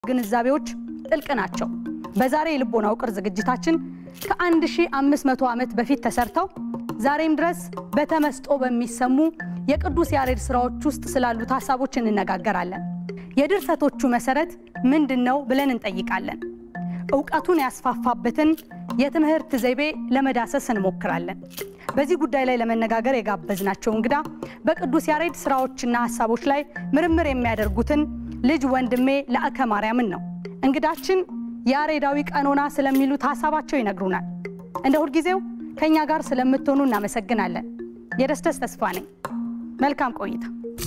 ግንዛቤዎች ጥልቅ ናቸው። በዛሬ የልቦና ውቅር ዝግጅታችን ከ1500 ዓመት በፊት ተሰርተው ዛሬም ድረስ በተመስጦ በሚሰሙ የቅዱስ ያሬድ ስራዎች ውስጥ ስላሉት ሀሳቦች እንነጋገራለን። የድርሰቶቹ መሰረት ምንድን ነው ብለን እንጠይቃለን። እውቀቱን ያስፋፋበትን የትምህርት ዘይቤ ለመዳሰስ እንሞክራለን። በዚህ ጉዳይ ላይ ለመነጋገር የጋበዝናቸው እንግዳ በቅዱስ ያሬድ ስራዎችና ሀሳቦች ላይ ምርምር የሚያደርጉትን ልጅ ወንድሜ ለአከ ማርያምን ነው። እንግዳችን ያሬዳዊ ቀኖና ስለሚሉት ሀሳባቸው ይነግሩናል። እንደ ሁልጊዜው ከእኛ ጋር ስለምትሆኑ እናመሰግናለን። የደስደስ ተስፋ ነኝ። መልካም ቆይታ።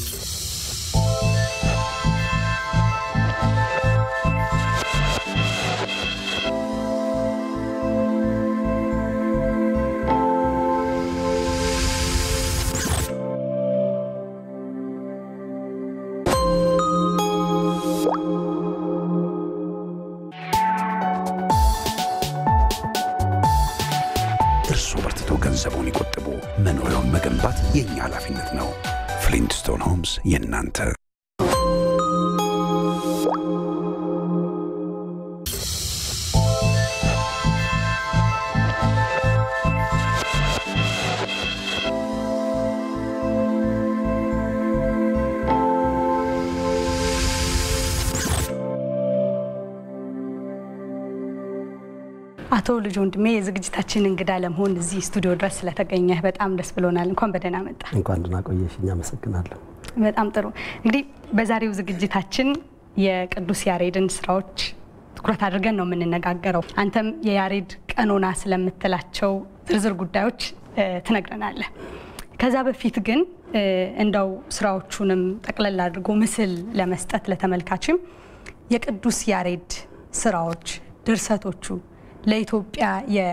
እርሱ በርትቶ ገንዘቡን ይቆጥቡ፣ መኖሪያውን መገንባት የእኛ ኃላፊነት ነው። ፍሊንትስቶን ሆምስ የእናንተ አቶ ልጅ ወንድሜ የዝግጅታችን እንግዳ ለመሆን እዚህ ስቱዲዮ ድረስ ስለተገኘህ በጣም ደስ ብሎናል። እንኳን በደህና መጣ። እንኳን ደህና ቆየሽኝ። አመሰግናለሁ። በጣም ጥሩ። እንግዲህ በዛሬው ዝግጅታችን የቅዱስ ያሬድን ስራዎች ትኩረት አድርገን ነው የምንነጋገረው። አንተም የያሬድ ቀኖና ስለምትላቸው ዝርዝር ጉዳዮች እ፣ ትነግረናለህ። ከዛ በፊት ግን እ፣ እንደው ስራዎቹንም ጠቅለል አድርጎ ምስል ለመስጠት ለተመልካችም የቅዱስ ያሬድ ስራዎች ድርሰቶቹ ለኢትዮጵያ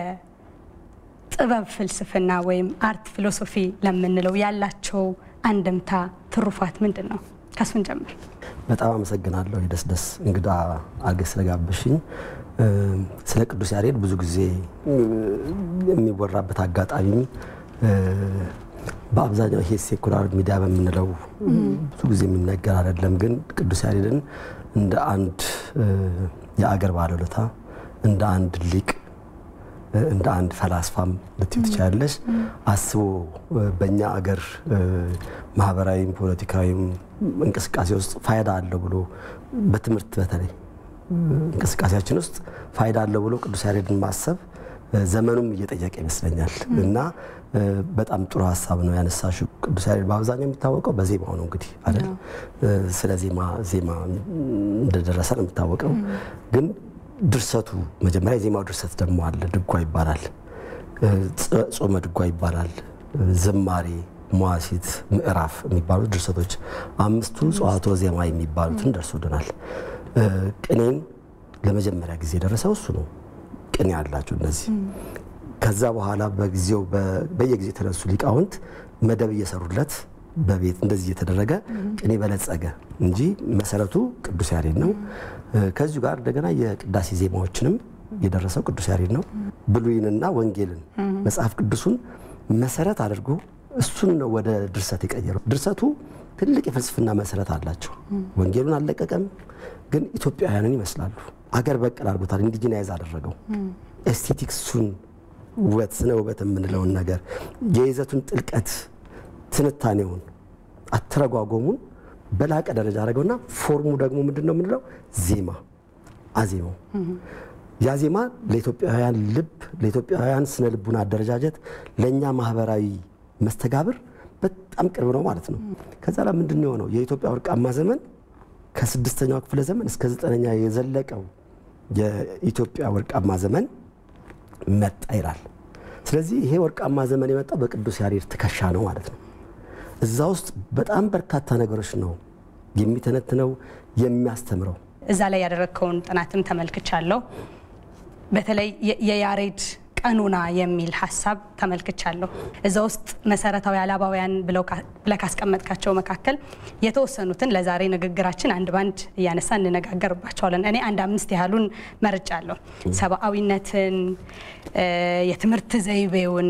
የጥበብ ፍልስፍና ወይም አርት ፊሎሶፊ ለምንለው ያላቸው አንድምታ ትሩፋት ምንድን ነው? ከሱን ጀምር። በጣም አመሰግናለሁ የደስ ደስ እንግዳ አድርገሽ ስለጋበሽኝ። እ፣ ስለ ቅዱስ ያሬድ ብዙ ጊዜ እ፣ የሚወራበት አጋጣሚም እ፣ በአብዛኛው ይሄ ሴኩላር ሚዲያ በምንለው ብዙ ጊዜ የሚነገር አይደለም። ግን ቅዱስ ያሬድን እንደ አንድ እ፣ የአገር ባለውለታ እንደ አንድ ሊቅ እ፣ እንደ አንድ ፈላስፋም ልትዩ ትችላለች። አስቦ እ፣ በእኛ አገር እ፣ ማህበራዊም ፖለቲካዊም እንቅስቃሴ ውስጥ ፋይዳ አለው ብሎ በትምህርት በተለይ እ፣ እንቅስቃሴያችን ውስጥ ፋይዳ አለው ብሎ ቅዱስ ያሬድን ማሰብ እ፣ ዘመኑም እየጠየቀ ይመስለኛል እና እ፣ በጣም ጥሩ ሀሳብ ነው ያነሳሽው። ቅዱስ ያሬድ በአብዛኛው የሚታወቀው በዜማው ነው እንግዲህ አይደል? እ፣ ስለ ዜማ ዜማ እንደደረሰ ነው የሚታወቀው ግን ድርሰቱ መጀመሪያ የዜማው ድርሰት ደግሞ አለ። ድጓ ይባላል፣ እ፣ ጾ- ጾመ ድጓ ይባላል፣ እ፣ ዝማሬ፣ መዋሲት፣ ምዕራፍ የሚባሉት ድርሰቶች አምስቱ ጸዋቶ ዜማ የሚባሉትን ደርሶልናል። እ፣ ቅኔን ለመጀመሪያ ጊዜ የደረሰው እሱ ነው። ቅኔ ያላቸው እነዚህ ከዛ በኋላ በጊዜው በ- በየጊዜው የተነሱ ሊቃውንት መደብ እየሰሩለት በቤት እንደዚህ እየተደረገ ቅኔ በለጸገ እንጂ መሰረቱ ቅዱስ ያሬድ ነው። እ፣ ከዚሁ ጋር እንደገና የቅዳሴ ዜማዎችንም የደረሰው ቅዱስ ያሬድ ነው። ብሉይንና ወንጌልን መጽሐፍ ቅዱሱን መሰረት አድርጎ እሱን ነው ወደ ድርሰት የቀየረው። ድርሰቱ ትልቅ የፍልስፍና መሰረት አላቸው። ወንጌሉን አልለቀቀም፣ ግን ኢትዮጵያውያንን ይመስላሉ። አገር በቀል አድርጎታል። ኢንዲጂናይዝ አደረገው። ኤስቴቲክሱን ውበት፣ ስነ ውበት የምንለውን ነገር የይዘቱን ጥልቀት ትንታኔውን አተረጓጎሙን በላቀ ደረጃ አደረገውና ፎርሙ ደግሞ ምንድን ነው የምንለው ዜማ አዜማው ያ ዜማ ለኢትዮጵያውያን ልብ ለኢትዮጵያውያን ስነ ልቡና አደረጃጀት ለእኛ ማህበራዊ መስተጋብር በጣም ቅርብ ነው ማለት ነው። ከዛ ላይ ምንድን ነው የሆነው የኢትዮጵያ ወርቃማ ዘመን ከስድስተኛው ክፍለ ዘመን እስከ ዘጠነኛ የዘለቀው የኢትዮጵያ ወርቃማ ዘመን መጣ ይላል። ስለዚህ ይሄ ወርቃማ ዘመን የመጣው በቅዱስ ያሬድ ትከሻ ነው ማለት ነው። እዛ ውስጥ በጣም በርካታ ነገሮች ነው የሚተነትነው የሚያስተምረው። እዛ ላይ ያደረግከውን ጥናትም ተመልክቻለሁ። በተለይ የ- የያሬድ ቀኖና የሚል ሀሳብ ተመልክቻለሁ። እዛ ውስጥ መሰረታዊ አላባውያን ብለው ካ- ብለህ ካስቀመጥካቸው መካከል የተወሰኑትን ለዛሬ ንግግራችን አንድ ባንድ እያነሳ እንነጋገርባቸዋለን። እኔ አንድ አምስት ያህሉን መርጫለሁ። ሰብአዊነትን፣ እ፣ የትምህርት ዘይቤውን፣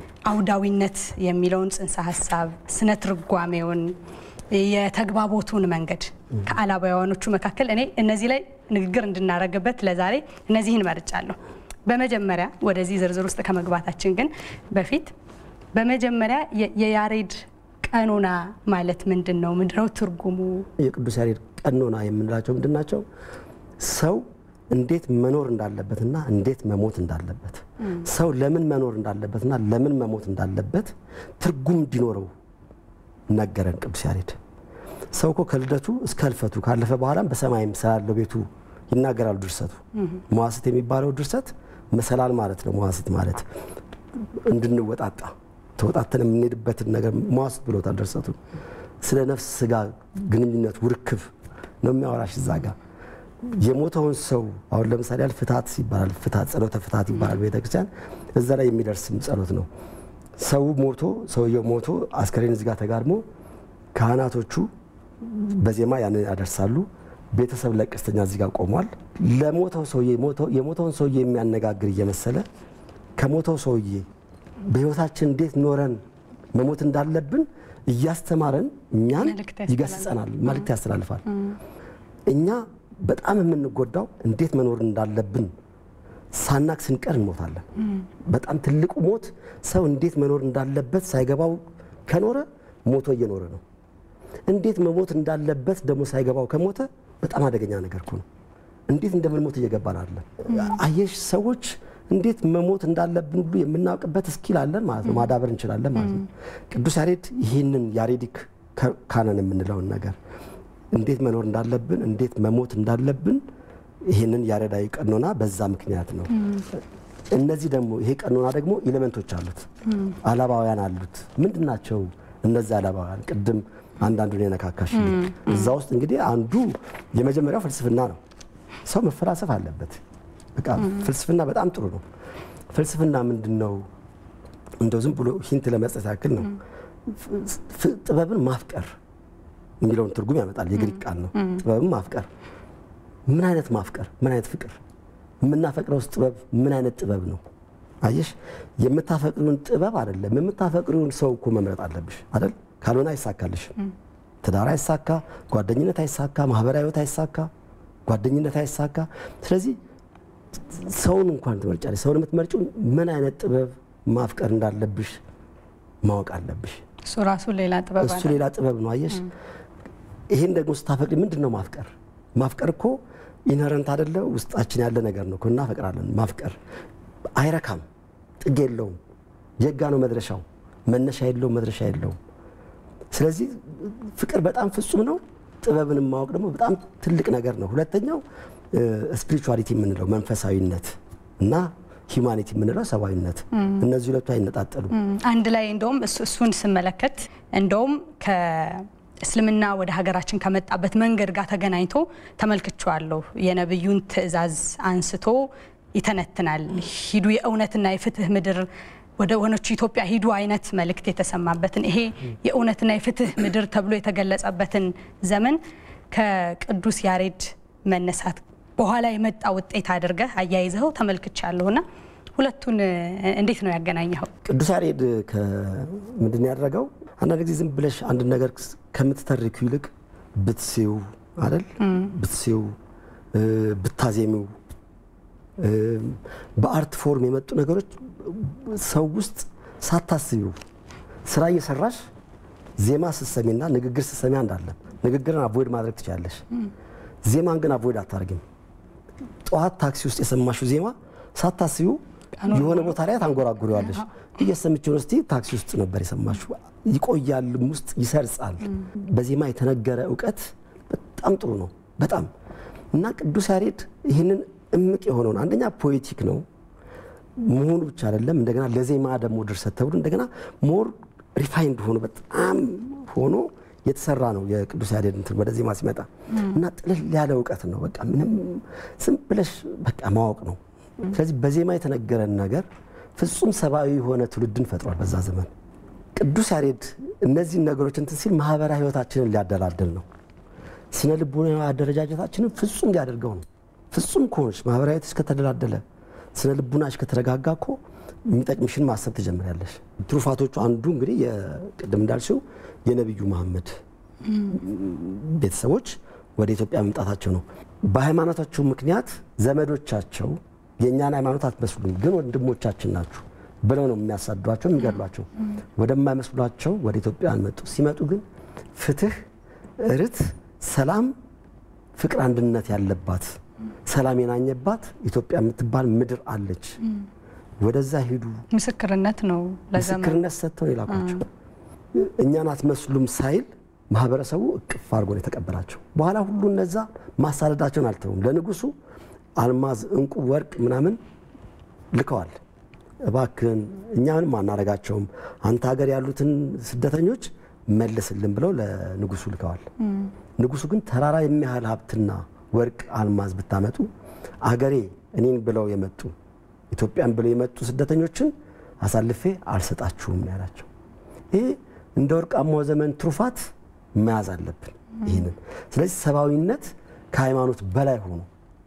አውዳዊነት የሚለውን ጽንሰ ሀሳብ፣ ስነ ትርጓሜውን፣ የተግባቦቱን መንገድ ከአላባውያኖቹ መካከል እኔ እነዚህ ላይ ንግግር እንድናደርግበት ለዛሬ እነዚህን መርጫለሁ። በመጀመሪያ ወደዚህ ዝርዝር ውስጥ ከመግባታችን ግን በፊት በመጀመሪያ የያሬድ ቀኖና ማለት ምንድን ነው? ምንድነው ትርጉሙ? የቅዱስ ያሬድ ቀኖና የምንላቸው ምንድን ናቸው? ሰው እንዴት መኖር እንዳለበትና እንዴት መሞት እንዳለበት ሰው ለምን መኖር እንዳለበትና ለምን መሞት እንዳለበት ትርጉም እንዲኖረው ነገረን ቅዱስ ያሬድ። ሰው እኮ ከልደቱ እስከ ህልፈቱ ካለፈ በኋላም በሰማይም ስላለው ቤቱ ይናገራሉ ድርሰቱ። መዋስት የሚባለው ድርሰት መሰላል ማለት ነው። መዋስት ማለት እንድንወጣጣ ተወጣተን የምንሄድበትን ነገር መዋስት ብሎታል ድርሰቱ። ስለ ነፍስ ስጋ ግንኙነት ውርክብ ነው የሚያወራሽ እዛ ጋር የሞተውን ሰው አሁን ለምሳሌ ያህል ፍታት ይባላል። ፍታት ጸሎተ ፍታት ይባላል ቤተክርስቲያን። እዛ ላይ የሚደርስም ጸሎት ነው። ሰው ሞቶ ሰውየው ሞቶ አስከሬን እዚህ ጋር ተጋድሞ ካህናቶቹ በዜማ ያንን ያደርሳሉ። ቤተሰብ ለቀስተኛ እዚህ ጋር ቆሟል። ለሞተው ሰውዬ የሞተውን ሰውዬ የሚያነጋግር እየመሰለ ከሞተው ሰውዬ በህይወታችን እንዴት ኖረን መሞት እንዳለብን እያስተማረን እኛን ይገስጸናል፣ መልእክት ያስተላልፋል። እኛ በጣም የምንጎዳው እንዴት መኖር እንዳለብን ሳናቅ ስንቀር እንሞታለን። በጣም ትልቁ ሞት ሰው እንዴት መኖር እንዳለበት ሳይገባው ከኖረ ሞቶ እየኖረ ነው። እንዴት መሞት እንዳለበት ደግሞ ሳይገባው ከሞተ በጣም አደገኛ ነገር እኮ ነው። እንዴት እንደምንሞት እየገባን አለ። አየሽ ሰዎች እንዴት መሞት እንዳለብን ሁሉ የምናውቅበት እስኪል አለን ማለት ነው። ማዳበር እንችላለን ማለት ነው። ቅዱስ ያሬድ ይህንን ያሬዲክ ካነን የምንለውን ነገር እንዴት መኖር እንዳለብን እንዴት መሞት እንዳለብን ይህንን ያሬዳዊ ቀኖና በዛ ምክንያት ነው። እነዚህ ደግሞ ይሄ ቀኖና ደግሞ ኤሌመንቶች አሉት፣ አላባውያን አሉት። ምንድን ናቸው እነዚህ አላባውያን? ቅድም አንዳንዱን የነካካሽ እዛ ውስጥ እንግዲህ አንዱ የመጀመሪያው ፍልስፍና ነው። ሰው መፈላሰፍ አለበት። በቃ ፍልስፍና በጣም ጥሩ ነው። ፍልስፍና ምንድን ነው? እንደው ዝም ብሎ ሂንት ለመስጠት ያክል ነው። ጥበብን ማፍቀር የሚለውን ትርጉም ያመጣል። የግሪክ ቃል ነው። ጥበብን ማፍቀር። ምን አይነት ማፍቀር? ምን አይነት ፍቅር? የምናፈቅረውስ ጥበብ ምን አይነት ጥበብ ነው? አየሽ፣ የምታፈቅሪውን ጥበብ አይደለም የምታፈቅሪውን ሰው እኮ መምረጥ አለብሽ አይደል? ካልሆነ አይሳካልሽም። ትዳር አይሳካ፣ ጓደኝነት አይሳካ፣ ማህበራዊ ህይወት አይሳካ፣ ጓደኝነት አይሳካ። ስለዚህ ሰውን እንኳን ትመርጫለሽ። ሰውን የምትመርጪው ምን አይነት ጥበብ ማፍቀር እንዳለብሽ ማወቅ አለብሽ። እሱ ራሱ ሌላ ጥበብ እሱ ሌላ ጥበብ ነው። አየሽ ይሄን ደግሞ ስታፈቅሪ ምንድን ነው ማፍቀር? ማፍቀር እኮ ኢንሄረንት አይደለ ውስጣችን ያለ ነገር ነው። እናፈቅራለን። ማፍቀር አይረካም፣ ጥግ የለውም። የጋ ነው መድረሻው። መነሻ የለውም፣ መድረሻ የለውም። ስለዚህ ፍቅር በጣም ፍጹም ነው። ጥበብን ማወቅ ደግሞ በጣም ትልቅ ነገር ነው። ሁለተኛው ስፒሪቹዋሊቲ የምንለው መንፈሳዊነት እና ሂውማኒቲ የምንለው ሰብአዊነት፣ እነዚህ ሁለቱ አይነጣጠሉም። አንድ ላይ እንደውም እሱን ስመለከት እንደውም ከእስልምና ወደ ሀገራችን ከመጣበት መንገድ ጋር ተገናኝቶ ተመልክቼዋለሁ። የነብዩን ትዕዛዝ አንስቶ ይተነትናል። ሂዱ የእውነትና የፍትህ ምድር ወደ ሆነች ኢትዮጵያ ሂዱ አይነት መልእክት የተሰማበትን ይሄ የእውነትና የፍትህ ምድር ተብሎ የተገለጸበትን ዘመን ከቅዱስ ያሬድ መነሳት በኋላ የመጣ ውጤት አድርገህ አያይዘኸው ተመልክቻለሁና ሁለቱን እንዴት ነው ያገናኘኸው? ቅዱስ ያሬድ ምንድን ነው ያደረገው? አንዳንድ ጊዜ ዝም ብለሽ አንድ ነገር ከምትተርኪው ይልቅ ብትሲው አይደል ብትሲው ብታዜሚው በአርት ፎርም የመጡ ነገሮች ሰው ውስጥ ሳታስቢው ስራ እየሰራሽ ዜማ ስትሰሚና ንግግር ስትሰሚ አንዳለ ንግግርን አቮይድ ማድረግ ትችላለሽ። ዜማን ግን አቮይድ አታደርግም። ጠዋት ታክሲ ውስጥ የሰማሽው ዜማ ሳታስቢው የሆነ ቦታ ላይ ታንጎራጉሪዋለሽ። እየሰምችውን እስቲ ታክሲ ውስጥ ነበር የሰማሽው። ይቆያልም ውስጥ ይሰርጻል። በዜማ የተነገረ እውቀት በጣም ጥሩ ነው። በጣም እና ቅዱስ ያሬድ ይህንን እምቅ የሆነውን አንደኛ ፖኤቲክ ነው መሆኑ ብቻ አይደለም፣ እንደገና ለዜማ ደግሞ ድርሰት ተብሎ እንደገና ሞር ሪፋይንድ ሆኖ በጣም ሆኖ የተሰራ ነው የቅዱስ ያሬድ እንትን ወደ ዜማ ሲመጣ እና ጥልል ያለ እውቀት ነው። በቃ ምንም ዝም ብለሽ በቃ ማወቅ ነው። ስለዚህ በዜማ የተነገረን ነገር ፍጹም ሰብአዊ የሆነ ትውልድን ፈጥሯል በዛ ዘመን። ቅዱስ ያሬድ እነዚህን ነገሮች እንትን ሲል ማህበራዊ ህይወታችንን ሊያደላድል ነው። ስነ ልቦና አደረጃጀታችንን ፍጹም ሊያደርገው ነው። ፍጹም ከሆንሽ ማህበራዊ ህይወትሽ ከተደላደለ ስነ ልቡናሽ ከተረጋጋ እኮ የሚጠቅምሽን ማሰብ ትጀምሪያለሽ። ትሩፋቶቹ አንዱ እንግዲህ ቅድም እንዳልሽው የነቢዩ መሐመድ ቤተሰቦች ወደ ኢትዮጵያ መምጣታቸው ነው። በሃይማኖታቸው ምክንያት ዘመዶቻቸው የእኛን ሃይማኖት አትመስሉም፣ ግን ወንድሞቻችን ናችሁ ብለው ነው የሚያሳዷቸው፣ የሚገድሏቸው። ወደማይመስሏቸው ወደ ኢትዮጵያ መጡ። ሲመጡ ግን ፍትህ፣ ርት፣ ሰላም፣ ፍቅር፣ አንድነት ያለባት ሰላም የናኘባት ኢትዮጵያ የምትባል ምድር አለች። ወደዛ ሂዱ ምስክርነት ነው ለዘመን ምስክርነት ሰጥተው ነው የላኳቸው። እኛን አትመስሉም ሳይል ማህበረሰቡ እቅፍ አድርጎ ነው የተቀበላቸው። በኋላ ሁሉ እነዛ ማሳደዳቸውን አልተውም። ለንጉሱ አልማዝ፣ እንቁ፣ ወርቅ ምናምን ልከዋል። እባክህን እኛ ምንም አናረጋቸውም፣ አንተ ሀገር ያሉትን ስደተኞች መልስልን ብለው ለንጉሱ ልከዋል። ንጉሱ ግን ተራራ የሚያህል ሀብትና ወርቅ አልማዝ ብታመጡ አገሬ እኔን ብለው የመጡ ኢትዮጵያን ብለው የመጡ ስደተኞችን አሳልፌ አልሰጣችሁም ነው ያላቸው። ይሄ እንደ ወርቃማው ዘመን ትሩፋት መያዝ አለብን ይህንን። ስለዚህ ሰብአዊነት ከሃይማኖት በላይ ሆኖ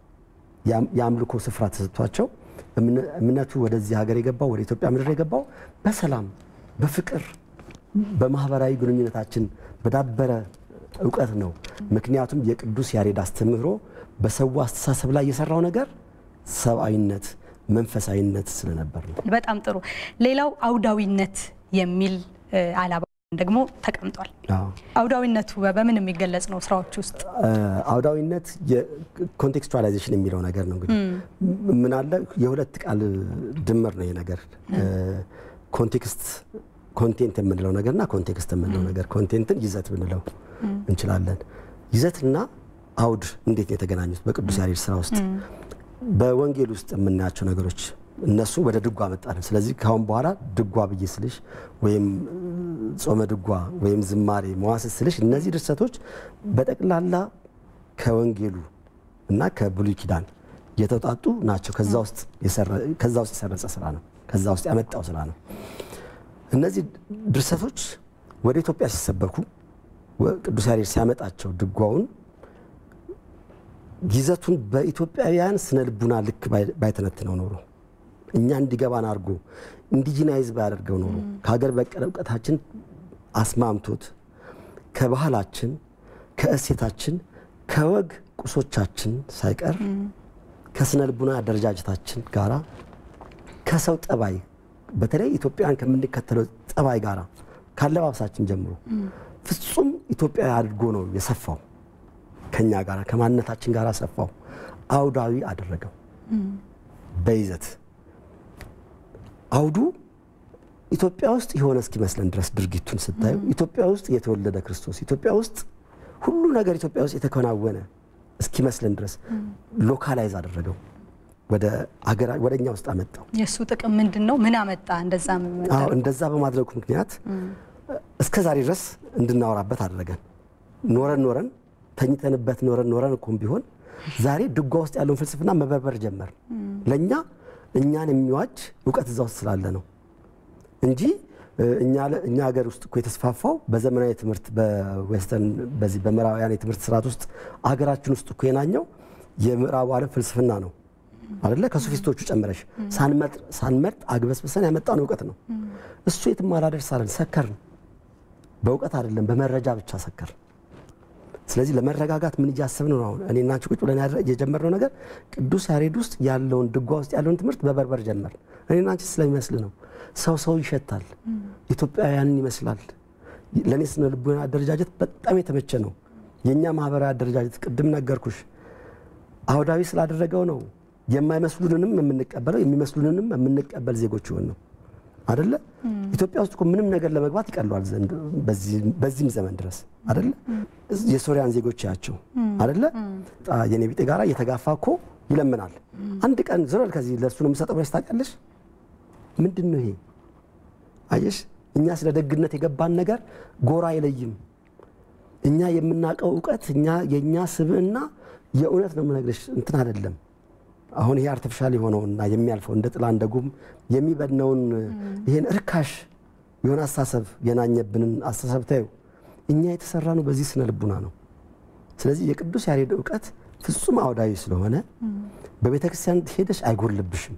የአምልኮ ስፍራ ተሰጥቷቸው እምነቱ ወደዚህ ሀገር የገባው ወደ ኢትዮጵያ ምድር የገባው በሰላም በፍቅር በማህበራዊ ግንኙነታችን በዳበረ እውቀት ነው። ምክንያቱም የቅዱስ ያሬድ አስተምህሮ በሰው አስተሳሰብ ላይ የሰራው ነገር ሰብአዊነት፣ መንፈሳዊነት ስለነበር ነው። በጣም ጥሩ። ሌላው አውዳዊነት የሚል አላባ ደግሞ ተቀምጧል። አውዳዊነቱ በምን የሚገለጽ ነው? ስራዎች ውስጥ አውዳዊነት የኮንቴክስቹዋላይዜሽን የሚለው ነገር ነው። እንግዲህ ምን አለ የሁለት ቃል ድምር ነው ይሄ ነገር ኮንቴክስት ኮንቴንት የምንለው ነገርና ኮንቴክስት የምንለው ነገር ኮንቴንትን ይዘት ብንለው እንችላለን። ይዘትና አውድ እንዴት ነው የተገናኙት? በቅዱስ ያሬድ ስራ ውስጥ በወንጌል ውስጥ የምናያቸው ነገሮች እነሱ ወደ ድጓ መጣልን። ስለዚህ ካሁን በኋላ ድጓ ብዬ ስልሽ ወይም ጾመ ድጓ ወይም ዝማሬ መዋሥዕት ስልሽ እነዚህ ድርሰቶች በጠቅላላ ከወንጌሉ እና ከብሉይ ኪዳን የተውጣጡ ናቸው። ከዛ ውስጥ የሰረጸ ስራ ነው። ከዛ ውስጥ ያመጣው ስራ ነው። እነዚህ ድርሰቶች ወደ ኢትዮጵያ ሲሰበኩ ቅዱስ ያሬድ ሲያመጣቸው ድጓውን ይዘቱን በኢትዮጵያውያን ስነ ልቡና ልክ ባይተነትነው ኖሮ እኛ እንዲገባን አድርጎ ኢንዲጂናይዝ ባያደርገው ኖሮ ከሀገር በቀል እውቀታችን አስማምቶት ከባህላችን፣ ከእሴታችን፣ ከወግ ቁሶቻችን ሳይቀር ከስነ ልቡና አደረጃጀታችን ጋራ ከሰው ጠባይ በተለይ ኢትዮጵያውያን ከምንከተለው ጠባይ ጋራ ካለባበሳችን ጀምሮ ፍጹም ኢትዮጵያዊ አድርጎ ነው የሰፋው። ከኛ ጋር ከማንነታችን ጋር ሰፋው፣ አውዳዊ አደረገው በይዘት አውዱ ኢትዮጵያ ውስጥ የሆነ እስኪመስለን ድረስ ድርጊቱን ስታዩ ኢትዮጵያ ውስጥ የተወለደ ክርስቶስ ኢትዮጵያ ውስጥ ሁሉ ነገር ኢትዮጵያ ውስጥ የተከናወነ እስኪመስለን ድረስ ሎካላይዝ አደረገው። ወደ አገራ ወደ እኛ ውስጥ አመጣው። የእሱ ጥቅም ምንድን ነው? ምን አመጣ? እንደዛ አዎ እንደዛ በማድረጉ ምክንያት እስከ ዛሬ ድረስ እንድናወራበት አደረገን። ኖረን ኖረን ተኝተንበት ኖረን ኖረን እኮም ቢሆን ዛሬ ድጓ ውስጥ ያለውን ፍልስፍና መበርበር ጀመር። ለእኛ እኛን የሚዋጅ እውቀት እዛ ውስጥ ስላለ ነው እንጂ እኛ ሀገር ውስጥ እኮ የተስፋፋው በዘመናዊ ትምህርት በዌስተርን በዚህ በምዕራባውያን የትምህርት ስርዓት ውስጥ አገራችን ውስጥ እኮ የናኘው የምዕራቡ ዓለም ፍልስፍና ነው አደለ? ከሶፊስቶቹ ጨምረሽ ሳንመርጥ አግበስብሰን ያመጣን እውቀት ነው። እሱ የትም አላደርስ አለን። ሰከርን። በእውቀት አይደለም በመረጃ ብቻ ሰከርን። ስለዚህ ለመረጋጋት ምን እያሰብን ነው? አሁን እኔና አንቺ ቁጭ ብለን የጀመርነው ነገር ቅዱስ ያሬድ ውስጥ ያለውን ድጓ ውስጥ ያለውን ትምህርት በበርበር ጀመር። እኔና አንቺ ስለሚመስል ነው። ሰው ሰው ይሸታል፣ ኢትዮጵያውያንን ይመስላል። ለእኔ ስነ ልቦና አደረጃጀት በጣም የተመቸ ነው። የእኛ ማህበራዊ አደረጃጀት ቅድም ነገርኩሽ፣ አውዳዊ ስላደረገው ነው የማይመስሉንንም የምንቀበለው የሚመስሉንንም የምንቀበል ዜጎች ይሆን ነው አደለ? ኢትዮጵያ ውስጥ እኮ ምንም ነገር ለመግባት ይቀለዋል ዘንድ በዚህም ዘመን ድረስ አደለ? የሶሪያን ዜጎች ያቸው አደለ? የኔ ቢጤ ጋራ እየተጋፋ እኮ ይለምናል። አንድ ቀን ዝረል ከዚህ ለእሱ ነው የምሰጠው ብለሽ ታውቂያለሽ? ምንድን ነው ይሄ? አየሽ፣ እኛ ስለ ደግነት የገባን ነገር ጎራ አይለይም። እኛ የምናውቀው እውቀት እኛ የእኛ ስብዕና የእውነት ነው የምነግርሽ እንትን አይደለም። አሁን ይሄ አርቲፊሻል የሆነውና የሚያልፈው እንደ ጥላ እንደ ጉም የሚበድነውን ይሄን እርካሽ የሆነ አስተሳሰብ የናኘብንን አስተሳሰብ ታዩ። እኛ የተሰራ ነው በዚህ ስነ ልቡና ነው። ስለዚህ የቅዱስ ያሬድ እውቀት ፍጹም አውዳዊ ስለሆነ በቤተ ክርስቲያን ሄደሽ አይጎልብሽም።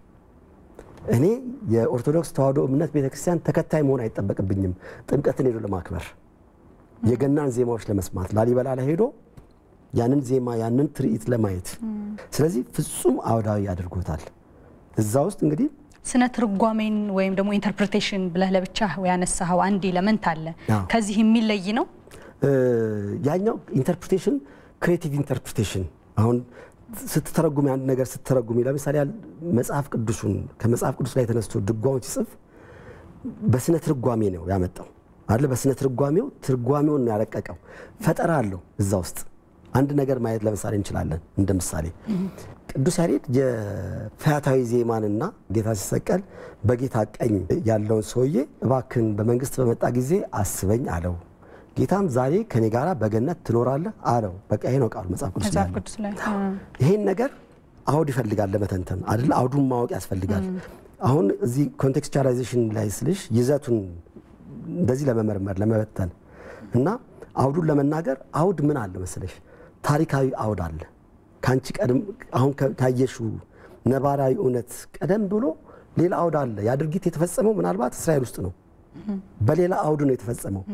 እኔ የኦርቶዶክስ ተዋሕዶ እምነት ቤተ ክርስቲያን ተከታይ መሆን አይጠበቅብኝም። ጥምቀትን ሄዶ ለማክበር የገናን ዜማዎች ለመስማት ላሊበላ ላይ ሄዶ ያንን ዜማ ያንን ትርኢት ለማየት ስለዚህ ፍጹም አውዳዊ አድርጎታል። እዛ ውስጥ እንግዲህ ስነ ትርጓሜን ወይም ደግሞ ኢንተርፕሬቴሽን ብለህ ለብቻ ያነሳኸው አንድ ኤለመንት አለ። አዎ። ከዚህ የሚለይ ነው። እ፣ ያኛው ኢንተርፕሪቴሽን ክሬቲቭ ኢንተርፕሪቴሽን አሁን ስትተረጉም አንድ ነገር ስትተረጉሚ ለምሳሌ ያህል መጽሐፍ ቅዱሱን ከመጽሐፍ ቅዱስ ላይ ተነስቶ ድጓውን ሲጽፍ በስነ ትርጓሜ ነው ያመጣው አለ በስነ ትርጓሜው ትርጓሜውን ነው ያረቀቀው ፈጠራ አለው እዛ ውስጥ አንድ ነገር ማየት ለምሳሌ እንችላለን እንደ ምሳሌ ቅዱስ ያሬድ የፈያታዊ ዜማንና ጌታ ሲሰቀል በጌታ ቀኝ ያለውን ሰውዬ እባክን በመንግስት በመጣ ጊዜ አስበኝ አለው ጌታም ዛሬ ከኔ ጋራ በገነት ትኖራለህ አለው በቃ ይሄ ነው ቃሉ መጽሐፍ ቅዱስ ላይ መጽሐፍ ያለው። ቅዱስ ላይ ይሄን ነገር አውድ ይፈልጋል ለመተንተን አይደል? አውዱን ማወቅ ያስፈልጋል። አሁን እዚህ ኮንቴክስቹዋላይዜሽን ላይ ስልሽ ይዘቱን እንደዚህ ለመመርመር ለመበተን እና አውዱን ለመናገር አውድ ምን አለ መሰለሽ? ታሪካዊ አውድ አለ። ከአንቺ ቀደም አሁን ካ- ካየሽው ነባራዊ እውነት ቀደም ብሎ ሌላ አውድ አለ። ያ ድርጊት የተፈጸመው ምናልባት እስራኤል ውስጥ ነው። በሌላ አውድ ነው የተፈጸመው።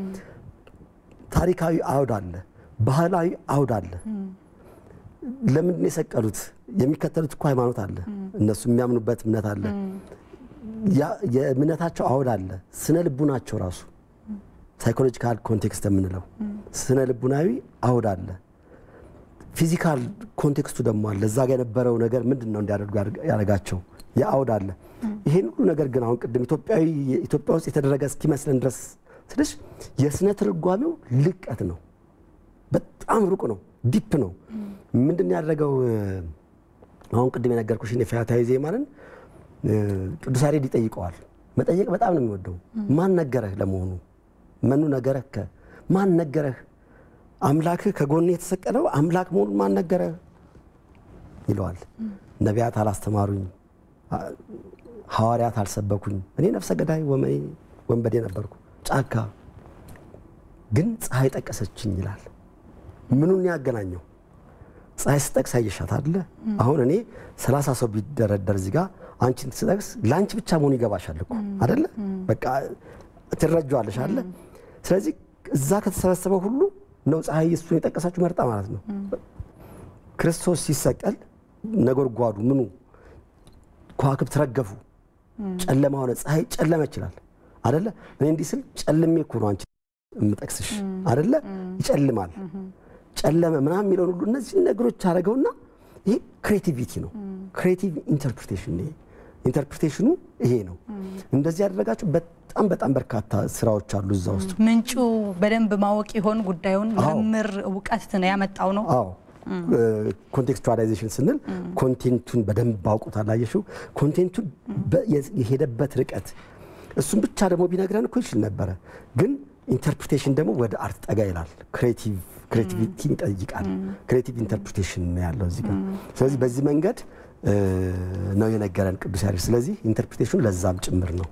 ታሪካዊ አውድ አለ። ባህላዊ አውድ አለ። ለምንድን ነው የሰቀሉት? የሚከተሉት እኮ ሃይማኖት አለ። እነሱ የሚያምኑበት እምነት አለ። ያ- የእምነታቸው አውድ አለ። ስነ ልቡናቸው ራሱ ሳይኮሎጂካል ኮንቴክስት የምንለው ስነ ልቡናዊ አውድ አለ። ፊዚካል ኮንቴክስቱ ደግሞ አለ። እዛ ጋ የነበረው ነገር ምንድን ነው እንዲያደርጉ ያደረጋቸው የአውድ አለ። ይሄን ሁሉ ነገር ግን አሁን ቅድም ኢትዮጵያዊ ኢትዮጵያ ውስጥ የተደረገ እስኪመስለን ድረስ ስልሽ የስነ ትርጓሜው ልቀት ነው። በጣም ሩቅ ነው፣ ዲፕ ነው። ምንድን ነው ያደረገው? አሁን ቅድም የነገርኩሽን የፈያታዊ ዜማንን እ፣ ቅዱስ ያሬድ ይጠይቀዋል። መጠየቅ በጣም ነው የሚወደው። ማን ነገረህ ለመሆኑ መኑ ነገረህ ከ ማን ነገረህ አምላክህ ከጎን የተሰቀለው አምላክ መሆኑን ማን ነገረህ ይለዋል። ነቢያት አላስተማሩኝ፣ አ- ሐዋርያት አልሰበኩኝ፣ እኔ ነፍሰ ገዳይ ወመኔ ወንበዴ ነበርኩ ጫካ ግን ፀሐይ ጠቀሰችኝ ይላል። ምኑን ያገናኘው? ፀሐይ ስጠቅስ አየሻት አደለ? አሁን እኔ ሰላሳ ሰው ቢደረደር እዚህ ጋር አንቺን ስጠቅስ ለአንቺ ብቻ መሆኑ ይገባሻል እኮ አደለ? በቃ ትረጇዋለሽ አለ። ስለዚህ እዛ ከተሰበሰበው ሁሉ ነው ፀሐይ እሱን የጠቀሳችሁ መርጣ ማለት ነው። ክርስቶስ ሲሰቀል ነጎድጓዱ ምኑ ከዋክብት ረገፉ፣ ጨለማ ሆነ፣ ፀሐይ ጨለመ ይችላል አደለ? እኔ እንዲህ ስል ጨልሜ እኮ ነው አንቺ የምጠቅስሽ አደለ? ይጨልማል፣ ጨለመ ምናምን የሚለውን ሁሉ እነዚህ ነገሮች አደረገውና ይሄ ክሬቲቪቲ ነው። ክሬቲቭ ኢንተርፕሪቴሽን ይሄ ኢንተርፕሪቴሽኑ ይሄ ነው። እንደዚህ ያደረጋቸው በጣም በጣም በርካታ ስራዎች አሉ እዛ ውስጥ። ምንጩ በደንብ ማወቅ ይሆን ጉዳዩን አዎ። ምርምር እውቀት ነው ያመጣው ነው። አዎ ኮንቴክስቹዋላይዜሽን ስንል ኮንቴንቱን በደንብ አውቁታል። አየሽው ኮንቴንቱን በ- የ- የሄደበት ርቀት እሱም ብቻ ደግሞ ቢነግረን እኮ ይችል ነበረ። ግን ኢንተርፕሪቴሽን ደግሞ ወደ አርት ጠጋ ይላል። ክሬቲቭ ክሬቲቪቲን ይጠይቃል። ክሬቲቭ ኢንተርፕሪቴሽን ነው ያለው እዚህ ጋር። ስለዚህ በዚህ መንገድ እ፣ ነው የነገረን ቅዱስ ያሬድ። ስለዚህ ኢንተርፕሪቴሽኑ ለዛም ጭምር ነው።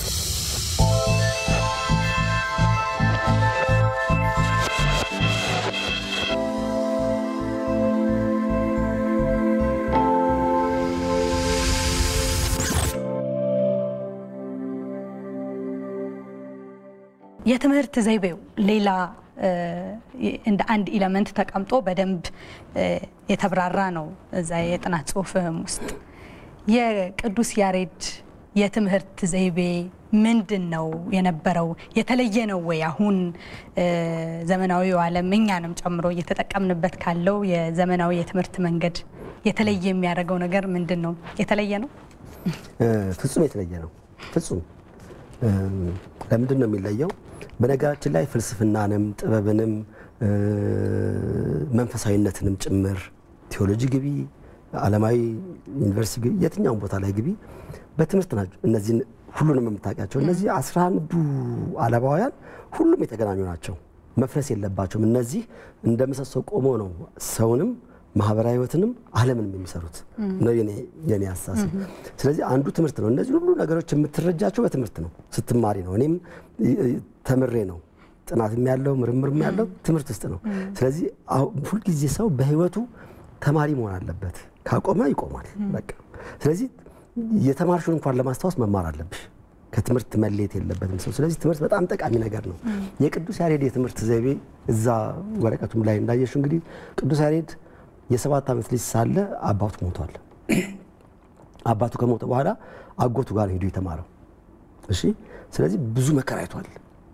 የትምህርት ዘይቤው ሌላ እ፣ እንደ አንድ ኢለመንት ተቀምጦ በደንብ እ፣ የተብራራ ነው እዛ የጥናት ጽሁፍህም ውስጥ የቅዱስ ያሬድ የትምህርት ዘይቤ ምንድን ነው የነበረው? የተለየ ነው ወይ? አሁን እ፣ ዘመናዊው ዓለም እኛንም ጨምሮ እየተጠቀምንበት ካለው የዘመናዊ የትምህርት መንገድ የተለየ የሚያደርገው ነገር ምንድን ነው? የተለየ ነው? እ፣ ፍጹም የተለየ ነው። ፍጹም እ፣ ለምንድን ነው የሚለየው? በነገራችን ላይ ፍልስፍናንም ጥበብንም እ፣ መንፈሳዊነትንም ጭምር ቴዎሎጂ ግቢ፣ ዓለማዊ ዩኒቨርሲቲ ግቢ፣ የትኛውም ቦታ ላይ ግቢ በትምህርት ናቸው። እነዚህን ሁሉንም የምታውቂያቸው እነዚህ አስራ አንዱ አለባውያን ሁሉም የተገናኙ ናቸው። መፍረስ የለባቸውም። እነዚህ እንደ ምሰሶ ቆሞ ነው ሰውንም ማህበራዊ ህይወትንም ዓለምንም የሚሰሩት ነው የኔ- የኔ አስተሳሰብ። ስለዚህ አንዱ ትምህርት ነው። እነዚህ ሁሉ ነገሮች የምትረጃቸው በትምህርት ነው፣ ስትማሪ ነው። እኔም እ- እ- ተምሬ ነው ጥናትም ያለው ምርምርም ያለው ትምህርት ውስጥ ነው። ስለዚህ አሁ- ሁልጊዜ ሰው በህይወቱ ተማሪ መሆን አለበት። ካቆመ ይቆማል በቃ። ስለዚህ የተማርሽውን እንኳን ለማስታወስ መማር አለብሽ። ከትምህርት መለየት የለበትም ሰው። ስለዚህ ትምህርት በጣም ጠቃሚ ነገር ነው። የቅዱስ ያሬድ የትምህርት ዘይቤ እዛ ወረቀቱም ላይ እንዳየሽው እንግዲህ ቅዱስ ያሬድ የሰባት ዓመት ልጅ ሳለ አባቱ ሞቷል። አባቱ ከሞተ በኋላ አጎቱ ጋር ሄዶ የተማረው እሺ። ስለዚህ ብዙ መከራ አይቷል።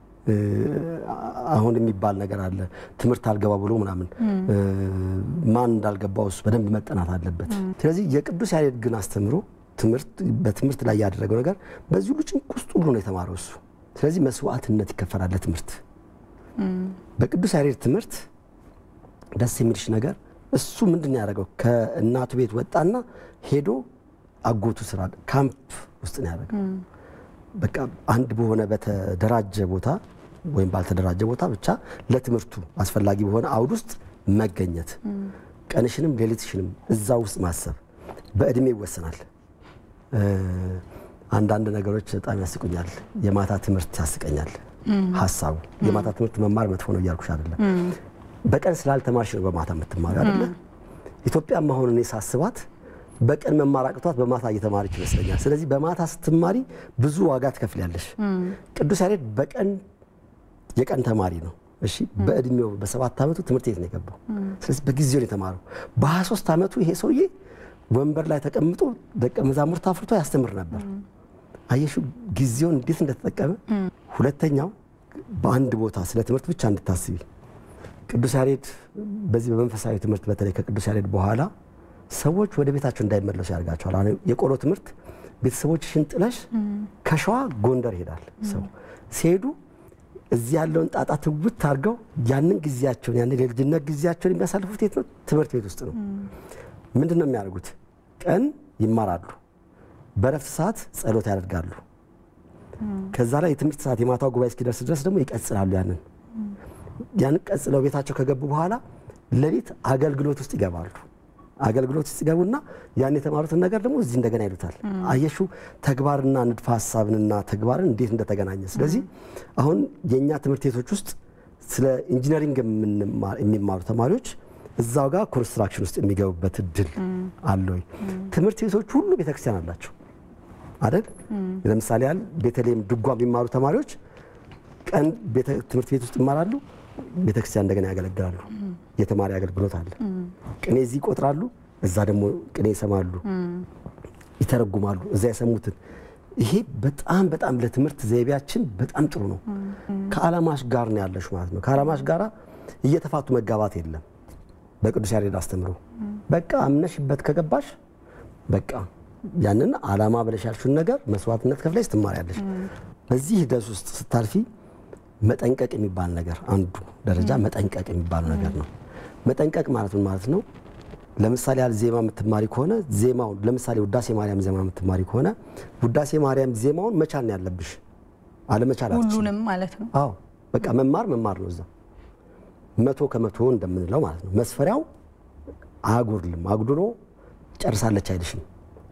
አሁን የሚባል ነገር አለ ትምህርት አልገባ ብሎ ምናምን ማን እንዳልገባው እሱ በደንብ መጠናት አለበት። ስለዚህ የቅዱስ ያሬድ ግን አስተምሮ በትምህርት ላይ ያደረገው ነገር በዚህ ሁሉ ጭንቅ ውስጥ ሁሉ ነው የተማረው እሱ። ስለዚህ መስዋዕትነት ይከፈላል ለትምህርት። በቅዱስ ያሬድ ትምህርት ደስ የሚልሽ ነገር እሱ ምንድን ያደረገው ከእናቱ ቤት ወጣና ሄዶ አጎቱ ስራ ካምፕ ውስጥ ነው ያደረገው። በቃ አንድ በሆነ በተደራጀ ቦታ ወይም ባልተደራጀ ቦታ ብቻ ለትምህርቱ አስፈላጊ በሆነ አውድ ውስጥ መገኘት፣ ቀንሽንም ሌሊትሽንም እዛ ውስጥ ማሰብ በእድሜ ይወሰናል። አንዳንድ ነገሮች በጣም ያስቁኛል። የማታ ትምህርት ያስቀኛል ሀሳቡ። የማታ ትምህርት መማር መጥፎ ነው እያልኩሽ አይደለም። በቀን ስላልተማርሽ ነው በማታ የምትማሪ አይደለ? ኢትዮጵያም አሁን እኔ ሳስባት በቀን መማር አቅቷት በማታ እየተማረች ይመስለኛል። ስለዚህ በማታ ስትማሪ ብዙ ዋጋ ትከፍያለሽ። ቅዱስ ያሬድ በቀን የቀን ተማሪ ነው። እሺ በእድሜው በሰባት ዓመቱ ትምህርት ቤት ነው የገባው። ስለዚህ በጊዜው ነው የተማረው። በሀያ ሦስት ዓመቱ ይሄ ሰውዬ ወንበር ላይ ተቀምጦ ደቀ መዛሙርት አፍርቶ ያስተምር ነበር። አየሹ ጊዜውን እንዴት እንደተጠቀመ። ሁለተኛው በአንድ ቦታ ስለ ትምህርት ብቻ እንድታስቢ ቅዱስ ያሬድ በዚህ በመንፈሳዊ ትምህርት በተለይ ከቅዱስ ያሬድ በኋላ ሰዎች ወደ ቤታቸው እንዳይመለሱ ያደርጋቸዋል። አሁን የቆሎ ትምህርት ቤተሰቦችሽን ጥለሽ ከሸዋ ጎንደር ይሄዳል ሰው ሲሄዱ እዚህ ያለውን ጣጣ ትውት አድርገው ያንን ጊዜያቸውን ያንን የልጅነት ጊዜያቸውን የሚያሳልፉት የት ነው? ትምህርት ቤት ውስጥ ነው። ምንድን ነው የሚያደርጉት? ቀን ይማራሉ፣ በረፍት ሰዓት ጸሎት ያደርጋሉ። ከዛ ላይ የትምህርት ሰዓት የማታው ጉባኤ እስኪደርስ ድረስ ደግሞ ይቀጽላሉ። ያንን ያንን ቀጽለው ቤታቸው ከገቡ በኋላ ሌሊት አገልግሎት ውስጥ ይገባሉ። አገልግሎት ውስጥ ይገቡና ያን የተማሩትን ነገር ደግሞ እዚህ እንደገና ይሉታል። አየሹ ተግባርና ንድፈ ሀሳብንና ተግባርን እንዴት እንደተገናኘ። ስለዚህ አሁን የእኛ ትምህርት ቤቶች ውስጥ ስለ ኢንጂነሪንግ የሚማሩ ተማሪዎች እዛው ጋር ኮንስትራክሽን ውስጥ የሚገቡበት እድል አለ ወይ? ትምህርት ቤቶች ሁሉ ቤተክርስቲያን አላቸው አይደል? ለምሳሌ ያህል ቤተልሔም ድጓ የሚማሩ ተማሪዎች ቀን ትምህርት ቤት ውስጥ ይማራሉ፣ ቤተክርስቲያን እንደገና ያገለግላሉ። የተማሪ አገልግሎት አለ። ቅኔ እዚህ ይቆጥራሉ፣ እዛ ደግሞ ቅኔ ይሰማሉ፣ ይተረጉማሉ፣ እዛ የሰሙትን። ይሄ በጣም በጣም ለትምህርት ዘይቤያችን በጣም ጥሩ ነው። ከዓላማሽ ጋር ነው ያለሽ ማለት ነው። ከዓላማሽ ጋር እየተፋቱ መጋባት የለም። በቅዱስ ያሬድ አስተምሮ በቃ አምነሽበት ከገባሽ በቃ ያንን ዓላማ ብለሽ ያልሽውን ነገር መስዋዕትነት ከፍለሽ ትማሪያለሽ። በዚህ ሂደት ውስጥ ስታልፊ መጠንቀቅ የሚባል ነገር አንዱ ደረጃ መጠንቀቅ የሚባል ነገር ነው። መጠንቀቅ ማለት ምን ማለት ነው? ለምሳሌ ያህል ዜማ የምትማሪ ከሆነ ዜማውን ለምሳሌ ውዳሴ ማርያም ዜማ የምትማሪ ከሆነ ውዳሴ ማርያም ዜማውን መቻል ነው ያለብሽ፣ አለመቻል አትችይም። ሁሉንም ማለት ነው። አዎ በቃ መማር መማር ነው። እዛ መቶ ከመቶ እንደምንለው ማለት ነው። መስፈሪያው አያጎድልም። አጉድሎ ጨርሳለች አይልሽም።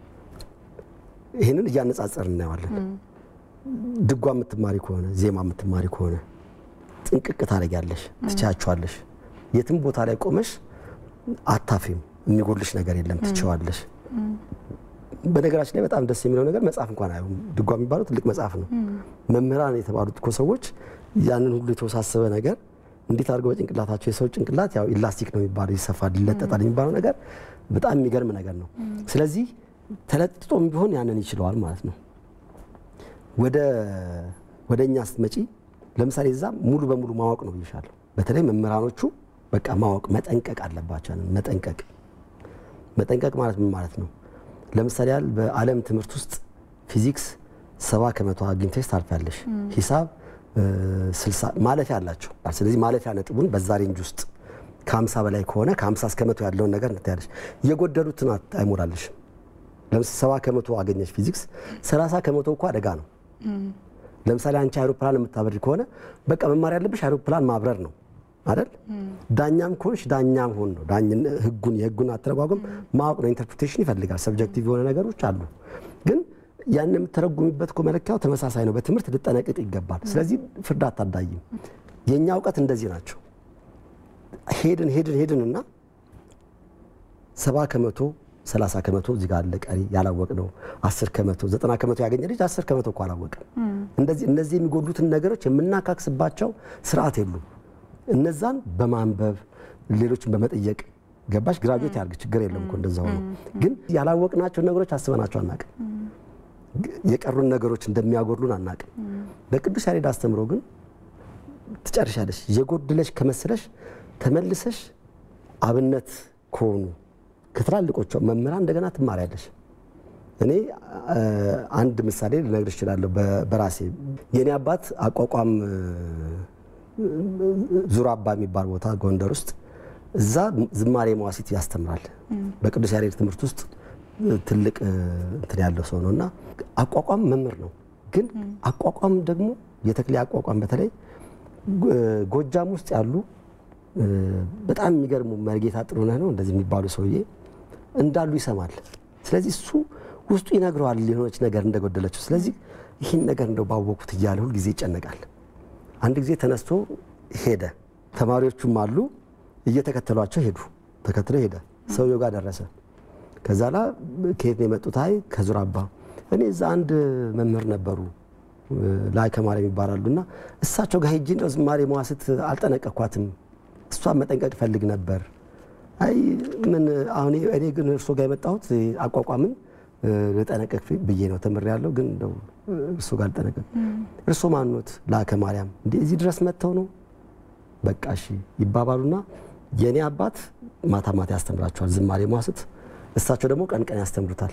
ይህንን እያነጻጸር እናየዋለን። ድጓ የምትማሪ ከሆነ ዜማ የምትማሪ ከሆነ ጥንቅቅ ታደርጊያለሽ፣ ትቻያቸዋለሽ። የትም ቦታ ላይ ቆመሽ አታፍሪም። የሚጎልሽ ነገር የለም፣ ትችዋለሽ። በነገራችን ላይ በጣም ደስ የሚለው ነገር መጽሐፍ እንኳን አይሆን ድጓ የሚባለው ትልቅ መጽሐፍ ነው። መምህራን የተባሉት እኮ ሰዎች ያንን ሁሉ የተወሳሰበ ነገር እንዴት አድርገው በጭንቅላታቸው የሰው ጭንቅላት ያው ኢላስቲክ ነው የሚባለው ይሰፋል፣ ይለጠጣል የሚባለው ነገር በጣም የሚገርም ነገር ነው። ስለዚህ ተለጥጦም ቢሆን ያንን ይችለዋል ማለት ነው። ወደ ወደ እኛ ስትመጪ ለምሳሌ እዛ ሙሉ በሙሉ ማወቅ ነው ብዬሻለሁ። በተለይ መምህራኖቹ በቃ ማወቅ መጠንቀቅ አለባቸው። ያንን መጠንቀቅ መጠንቀቅ ማለት ምን ማለት ነው? ለምሳሌ ያህል በዓለም ትምህርት ውስጥ ፊዚክስ ሰባ ከመቶ አግኝተሽ ታልፊያለሽ። ሂሳብ ስልሳ ማለፊያ አላቸው። ስለዚህ ማለፊያ ነጥቡን በዛ ሬንጅ ውስጥ ከሀምሳ በላይ ከሆነ ከሀምሳ እስከ መቶ ያለውን ነገር እንትያለሽ። የጎደሉትን አይሞላልሽም። ለምሳሌ ሰባ ከመቶ አገኘሽ ፊዚክስ፣ ሰላሳ ከመቶ እኮ አደጋ ነው። ለምሳሌ አንቺ አይሮፕላን የምታበሪ ከሆነ በቃ መማር ያለብሽ አይሮፕላን ማብረር ነው አይደል? ዳኛም ከሆንሽ ዳኛም ሆን ነው። ህጉን የህጉን አተረጓጎም ማወቅ ነው። ኢንተርፕሪቴሽን ይፈልጋል። ሰብጀክቲቭ የሆነ ነገሮች አሉ። ግን ያን የምትተረጉሚበት እኮ መለኪያው ተመሳሳይ ነው። በትምህርት ልጠነቅቅ ይገባል። ስለዚህ ፍርድ አታዳይም። የእኛ እውቀት እንደዚህ ናቸው። ሄድን ሄድን ሄድን እና ሰባ ከመቶ 30 ከመቶ እዚህ ጋር አለ ቀሪ ያላወቅ ነው 10 ከመቶ 90 ከመቶ ያገኘ ልጅ 10 ከመቶ እኮ አላወቅም። እንደዚህ እነዚህ የሚጎሉትን ነገሮች የምናካክስባቸው ስርዓት የሉም። እነዛን በማንበብ ሌሎችን በመጠየቅ ገባሽ ግራጁዌት ያርግ ችግር የለም እኮ እንደዛ ሆኖ ግን ያላወቅናቸው ነገሮች አስበናቸው አናቅም። የቀሩን ነገሮች እንደሚያጎድሉን አናቅም። በቅዱስ ያሬድ አስተምሮ ግን ትጨርሻለሽ። የጎደለሽ ከመሰለሽ ተመልሰሽ አብነት ከሆኑ ከትላልቆቿ መምህራን እንደገና ትማሪያለሽ። እኔ አንድ ምሳሌ ልነግርሽ እችላለሁ በራሴ የእኔ አባት አቋቋም ዙር አባ የሚባል ቦታ ጎንደር ውስጥ እዛ ዝማሬ መዋሲት ያስተምራል። በቅዱስ ያሬድ ትምህርት ውስጥ ትልቅ እንትን ያለው ሰው ነው እና አቋቋም መምህር ነው። ግን አቋቋም ደግሞ የተክሌ አቋቋም በተለይ ጎጃም ውስጥ ያሉ በጣም የሚገርሙ መርጌታ ጥሩነህ ነው እንደዚህ የሚባሉ ሰውዬ እንዳሉ ይሰማል። ስለዚህ እሱ ውስጡ ይነግረዋል የሆነች ነገር እንደጎደለችው። ስለዚህ ይህን ነገር እንደው ባወቁት እያለ ሁል ጊዜ ይጨነቃል። አንድ ጊዜ ተነስቶ ሄደ። ተማሪዎቹም አሉ እየተከተሏቸው ሄዱ። ተከትሎ ሄደ። ሰውየው ጋር ደረሰ። ከዛ ላ ከየት ነው የመጡት? አይ ከዙር አባ እኔ እዛ አንድ መምህር ነበሩ ላይ ከማርያም ይባላሉ እና እሳቸው ጋር ሄጄ እንደው ዝማሬ መዋስት አልጠነቀኳትም። እሷን መጠንቀቅ ፈልግ ነበር። አይ ምን አሁን እኔ ግን እርሶ ጋር የመጣሁት አቋቋምን ልጠነቀቅ ብዬ ነው ተምሬ ያለው ግን እንደው እርሶ ጋር ልጠነቀቅ። እርሶ ማኖት? ላከ ማርያም። እንዴ እዚህ ድረስ መጥተው ነው? በቃ እሺ ይባባሉና የእኔ አባት ማታ ማታ ያስተምራቸዋል ዝማሬ መዋስት፣ እሳቸው ደግሞ ቀን ቀን ያስተምሩታል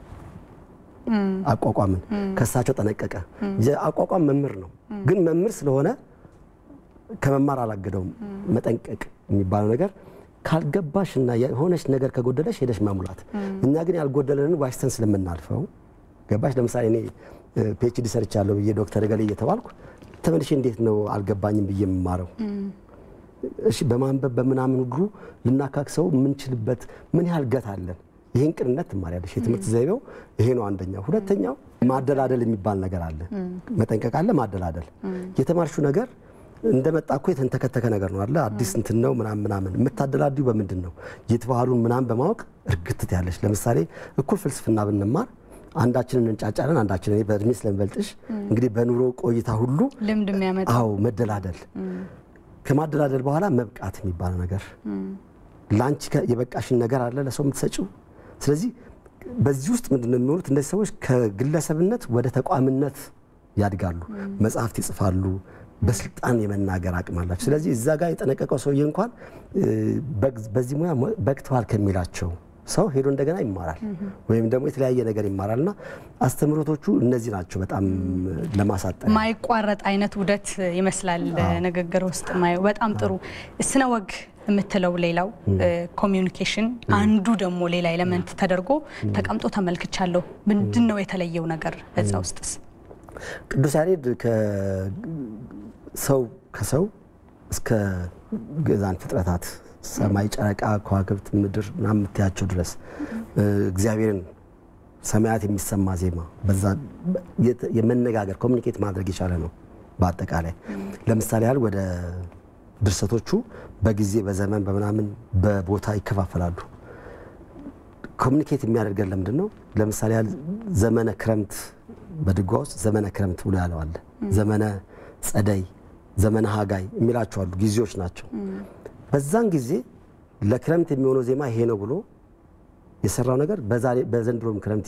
አቋቋምን። ከእሳቸው ጠነቀቀ። የአቋቋም መምህር ነው፣ ግን መምህር ስለሆነ ከመማር አላገደውም። መጠንቀቅ የሚባለው ነገር ካልገባሽና የሆነች ነገር ከጎደለሽ ሄደሽ መሙላት። እኛ ግን ያልጎደለንን ዋሽተን ስለምናልፈው ገባሽ። ለምሳሌ እኔ ፒኤችዲ ሰርቻለሁ ብዬ ዶክተር ገሌ እየተባልኩ ተመልሼ እንዴት ነው አልገባኝም ብዬ የምማረው? እሺ በማንበብ በምናምን ሁሉ ልናካክሰው የምንችልበት ምን ያህል ገት አለን? ይህን ቅንነት ትማሪያለሽ። የትምህርት ዘይቤው ይሄ ነው አንደኛው። ሁለተኛው ማደላደል የሚባል ነገር አለ። መጠንቀቅ አለ፣ ማደላደል። የተማርሹ ነገር እንደመጣ እኮ የተንተከተከ ነገር ነው አለ አዲስ እንትን ነው ምናምን ምናምን። የምታደላድዩ በምንድን ነው? የትባህሉን ምናምን በማወቅ እርግትት ያለሽ። ለምሳሌ እኩል ፍልስፍና ብንማር አንዳችንን እንጫጫለን፣ አንዳችንን እኔ በእድሜ ስለምበልጥሽ እንግዲህ በኑሮ ቆይታ ሁሉ ልምድ የሚያመጣ አዎ መደላደል ከማደላደል በኋላ መብቃት የሚባለው ነገር ለአንቺ የበቃሽን ነገር አለ ለሰው የምትሰጪው። ስለዚህ በዚህ ውስጥ ምንድን ነው የሚሆኑት እነዚህ ሰዎች ከግለሰብነት ወደ ተቋምነት ያድጋሉ። መጽሐፍት ይጽፋሉ። በስልጣን የመናገር አቅም አላቸው። ስለዚህ እዛ ጋር የጠነቀቀው ሰውዬ እንኳን በዚህ ሙያ በቅተዋል ከሚላቸው ሰው ሄዶ እንደገና ይማራል ወይም ደግሞ የተለያየ ነገር ይማራል እና አስተምህሮቶቹ እነዚህ ናቸው። በጣም ለማሳጠር ማይቋረጥ አይነት ውደት ይመስላል ንግግር ውስጥ ማየው። በጣም ጥሩ ስነ ወግ የምትለው ሌላው ኮሚዩኒኬሽን አንዱ ደግሞ ሌላ ኤሌመንት ተደርጎ ተቀምጦ ተመልክቻለሁ። ምንድን ነው የተለየው ነገር እዛ ውስጥስ? ቅዱስ ያሬድ ሰው ከሰው እስከ ገዛን ፍጥረታት ሰማይ፣ ጨረቃ፣ ከዋክብት፣ ምድር ምናምን የምትያቸው ድረስ እግዚአብሔርን ሰማያት የሚሰማ ዜማ በዛ የመነጋገር ኮሚኒኬት ማድረግ የቻለ ነው። በአጠቃላይ ለምሳሌ ያህል ወደ ድርሰቶቹ በጊዜ በዘመን በምናምን በቦታ ይከፋፈላሉ። ኮሚኒኬት የሚያደርገን ለምንድን ነው? ለምሳሌ ያህል ዘመነ ክረምት በድጓ ውስጥ ዘመነ ክረምት ብሎ ያለው አለ። ዘመነ ጸደይ፣ ዘመነ ሀጋይ የሚላቸው አሉ። ጊዜዎች ናቸው። በዛን ጊዜ ለክረምት የሚሆነው ዜማ ይሄ ነው ብሎ የሰራው ነገር በዘንድሮም ክረምት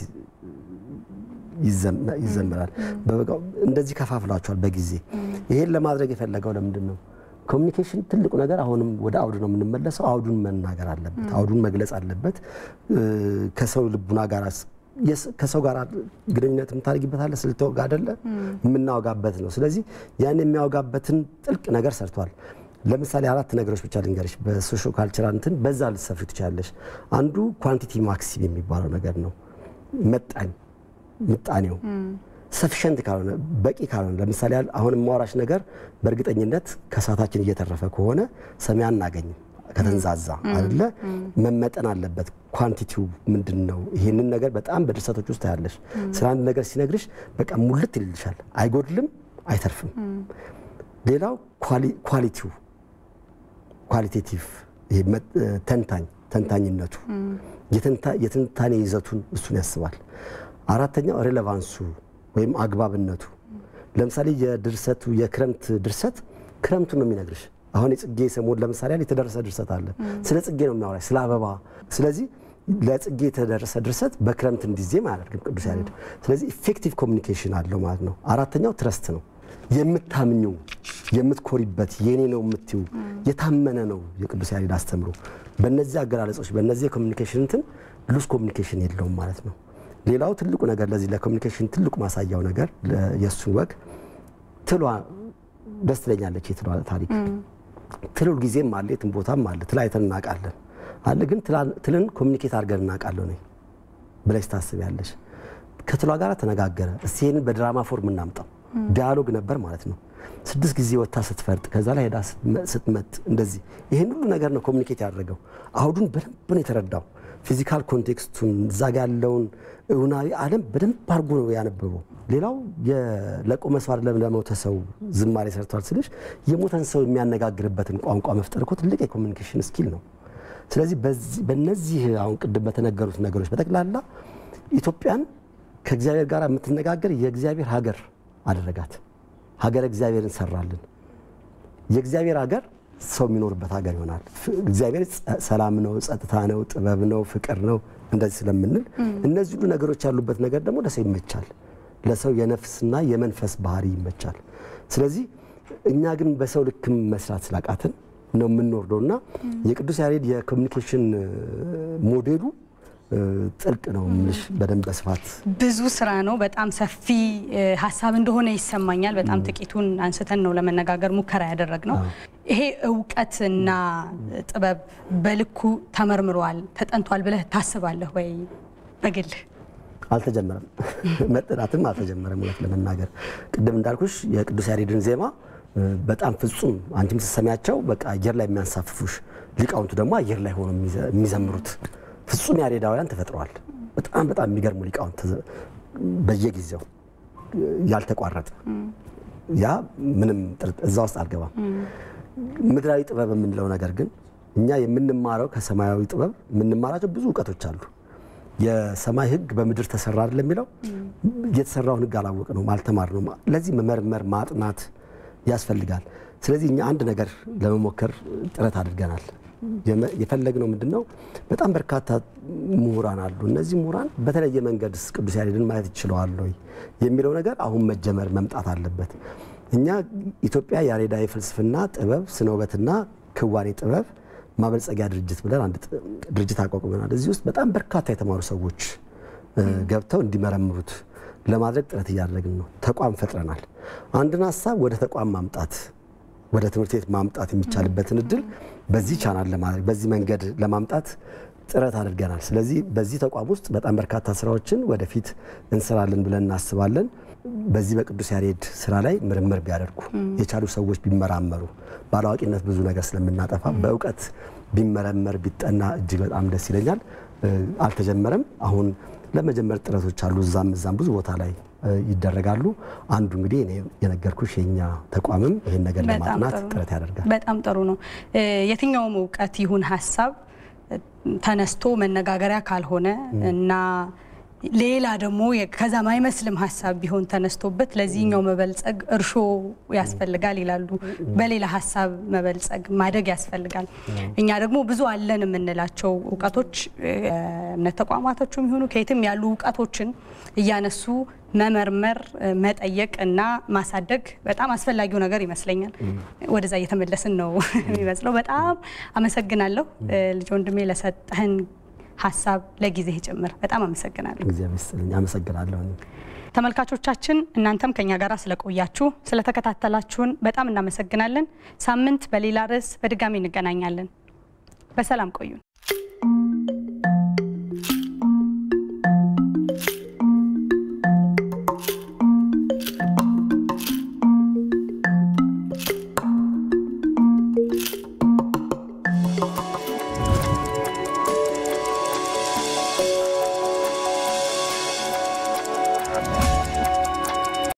ይዘምራል። እንደዚህ ከፋፍሏቸዋል በጊዜ ይሄን ለማድረግ የፈለገው ለምንድን ነው? ኮሚኒኬሽን ትልቁ ነገር አሁንም ወደ አውዱ ነው የምንመለሰው። አውዱን መናገር አለበት፣ አውዱን መግለጽ አለበት። ከሰው ልቡና ጋር ከሰው ጋር ግንኙነት የምታደርጊበታለ ስልትወጋ አይደለ የምናወጋበት ነው። ስለዚህ ያን የሚያወጋበትን ጥልቅ ነገር ሰርቷል። ለምሳሌ አራት ነገሮች ብቻ ልንገርሽ። በሶሾ ካልቸራል እንትን በዛ ልትሰፍሪ ትችላለሽ። አንዱ ኳንቲቲ ማክሲም የሚባለው ነገር ነው። መጣኝ ምጣኔው ሰፊሸንት ካልሆነ በቂ ካልሆነ ለምሳሌ አሁን የማወራሽ ነገር በእርግጠኝነት ከሰዓታችን እየተረፈ ከሆነ ሰሚ አናገኝም። ከተንዛዛ አይደለ መመጠን አለበት። ኳንቲቲው ምንድን ነው? ይህንን ነገር በጣም በድርሰቶች ውስጥ ታያለሽ። ስለ አንድ ነገር ሲነግርሽ በቃ ሙልት ይልልሻል። አይጎድልም፣ አይተርፍም። ሌላው ኳሊቲው ኳሊቴቲቭ ተንታኝ ተንታኝነቱ የትንታኔ ይዘቱን እሱን ያስባል። አራተኛው ሬሌቫንሱ ወይም አግባብነቱ። ለምሳሌ የድርሰቱ የክረምት ድርሰት ክረምቱን ነው የሚነግርሽ። አሁን የጽጌ ሰሞን ለምሳሌ የተደረሰ ድርሰት አለ። ስለ ጽጌ ነው የሚያወራሽ፣ ስለ አበባ። ስለዚህ ለጽጌ የተደረሰ ድርሰት በክረምት እንዲዜም አያደርግም ቅዱስ ያሬድ። ስለዚህ ኢፌክቲቭ ኮሚኒኬሽን አለው ማለት ነው። አራተኛው ትረስት ነው። የምታምኙ የምትኮሪበት የኔ ነው የምትዩ የታመነ ነው የቅዱስ ያሬድ አስተምሮ። በእነዚህ አገላለጾች በእነዚህ የኮሚኒኬሽን እንትን ሉስ ኮሚኒኬሽን የለውም ማለት ነው። ሌላው ትልቁ ነገር ለዚህ ለኮሚኒኬሽን ትልቁ ማሳያው ነገር የእሱን ወግ ትሏ ደስ ትለኛለች። የትሏ ታሪክ ትል ሁልጊዜም አለ፣ የትም ቦታም አለ። ትል አይተን እናውቃለን አለ። ግን ትልን ኮሚኒኬት አድርገን እናውቃለሁ ነኝ ብለሽ ታስቢያለሽ። ከትሏ ጋር ተነጋገረ። እስቲ ይህንን በድራማ ፎርም እናምጣው። ዲያሎግ ነበር ማለት ነው። ስድስት ጊዜ ወጥታ ስትፈርጥ ከዛ ላይ ሄዳ ስትመት እንደዚህ ይህን ሁሉ ነገር ነው ኮሚኒኬት ያደረገው። አውዱን በደንብ ነው የተረዳው። ፊዚካል ኮንቴክስቱን እዛ ጋ ያለውን እውናዊ ዓለም በደንብ አድርጎ ነው ያነበበው። ሌላው ለቆ መስዋዕት ለሞተ ሰው ዝማሬ ሰርቷል ስልሽ የሞተን ሰው የሚያነጋግርበትን ቋንቋ መፍጠር እኮ ትልቅ የኮሚኒኬሽን ስኪል ነው። ስለዚህ በእነዚህ አሁን ቅድም በተነገሩት ነገሮች በጠቅላላ ኢትዮጵያን ከእግዚአብሔር ጋር የምትነጋገር የእግዚአብሔር ሀገር አደረጋት። ሀገረ እግዚአብሔርን ሰራልን። የእግዚአብሔር ሀገር ሰው የሚኖርበት ሀገር ይሆናል። እግዚአብሔር ሰላም ነው፣ ጸጥታ ነው፣ ጥበብ ነው፣ ፍቅር ነው እንደዚህ ስለምንል እነዚህ ሁሉ ነገሮች ያሉበት ነገር ደግሞ ለሰው ይመቻል። ለሰው የነፍስና የመንፈስ ባህሪ ይመቻል። ስለዚህ እኛ ግን በሰው ልክም መስራት ስላቃትን ነው የምንወርደው እና የቅዱስ ያሬድ የኮሚኒኬሽን ሞዴሉ ጥልቅ ነው የምልሽ በደንብ በስፋት ብዙ ስራ ነው። በጣም ሰፊ ሀሳብ እንደሆነ ይሰማኛል። በጣም ጥቂቱን አንስተን ነው ለመነጋገር ሙከራ ያደረግ ነው። ይሄ እውቀትና ጥበብ በልኩ ተመርምሯል፣ ተጠንቷል ብለህ ታስባለህ ወይ? በግልህ አልተጀመረም፣ መጠናትም አልተጀመረም። እውነት ለመናገር ቅድም እንዳልኩሽ የቅዱስ ያሬድን ዜማ በጣም ፍጹም አንቺም ስትሰሚያቸው በቃ አየር ላይ የሚያንሳፍፉሽ ሊቃውንቱ ደግሞ አየር ላይ ሆኖ የሚዘምሩት ፍጹም ያሬዳውያን ተፈጥረዋል። በጣም በጣም የሚገርሙ ሊቃውንት በየጊዜው ያልተቋረጠ ያ ምንም እዛ ውስጥ አልገባም። ምድራዊ ጥበብ የምንለው ነገር ግን እኛ የምንማረው ከሰማያዊ ጥበብ የምንማራቸው ብዙ እውቀቶች አሉ። የሰማይ ሕግ በምድር ተሰራ አይደል የሚለው የተሰራውን ሕግ አላወቅ ነው አልተማር ነው። ለዚህ መመርመር ማጥናት ያስፈልጋል። ስለዚህ እኛ አንድ ነገር ለመሞከር ጥረት አድርገናል። የፈለግነው ምንድን ነው? በጣም በርካታ ምሁራን አሉ። እነዚህ ምሁራን በተለየ መንገድ ቅዱስ ያሬድን ማየት ይችለዋል ወይ የሚለው ነገር አሁን መጀመር መምጣት አለበት። እኛ ኢትዮጵያ ያሬዳዊ ፍልስፍና፣ ጥበብ፣ ስነ ውበትና ክዋኔ ጥበብ ማበልጸጊያ ድርጅት ብለን አንድ ድርጅት አቋቁመናል። እዚህ ውስጥ በጣም በርካታ የተማሩ ሰዎች ገብተው እንዲመረምሩት ለማድረግ ጥረት እያደረግን ነው። ተቋም ፈጥረናል። አንድን ሀሳብ ወደ ተቋም ማምጣት ወደ ትምህርት ቤት ማምጣት የሚቻልበትን እድል በዚህ ቻናል ለማድረግ በዚህ መንገድ ለማምጣት ጥረት አድርገናል። ስለዚህ በዚህ ተቋም ውስጥ በጣም በርካታ ስራዎችን ወደፊት እንሰራለን ብለን እናስባለን። በዚህ በቅዱስ ያሬድ ስራ ላይ ምርምር ቢያደርጉ የቻሉ ሰዎች ቢመራመሩ፣ ባላዋቂነት ብዙ ነገር ስለምናጠፋ በእውቀት ቢመረመር ቢጠና እጅግ በጣም ደስ ይለኛል። አልተጀመረም። አሁን ለመጀመር ጥረቶች አሉ። እዛም እዛም ብዙ ቦታ ላይ ይደረጋሉ። አንዱ እንግዲህ እኔ የነገርኩሽ የኛ ተቋምም ይህን ነገር ለማጥናት ጥረት ያደርጋል። በጣም ጥሩ ነው። የትኛውም እውቀት ይሁን ሀሳብ ተነስቶ መነጋገሪያ ካልሆነ እና ሌላ ደግሞ ከዛ ማይመስልም ሀሳብ ቢሆን ተነስቶበት ለዚህኛው መበልጸግ እርሾ ያስፈልጋል ይላሉ። በሌላ ሀሳብ መበልጸግ ማደግ ያስፈልጋል። እኛ ደግሞ ብዙ አለን የምንላቸው እውቀቶች እምነት ተቋማቶቹም ይሁኑ ከየትም ያሉ እውቀቶችን እያነሱ መመርመር፣ መጠየቅ እና ማሳደግ በጣም አስፈላጊው ነገር ይመስለኛል። ወደዛ እየተመለስን ነው የሚመስለው። በጣም አመሰግናለሁ ልጅ ወንድሜ ለሰጠህን ሀሳብ ለጊዜ ጭምር በጣም አመሰግናለሁ። እግዚአብሔር ይስጥልኝ። አመሰግናለሁ። ተመልካቾቻችን እናንተም ከኛ ጋር ስለቆያችሁ ስለተከታተላችሁን በጣም እናመሰግናለን። ሳምንት በሌላ ርዕስ በድጋሚ እንገናኛለን። በሰላም ቆዩን።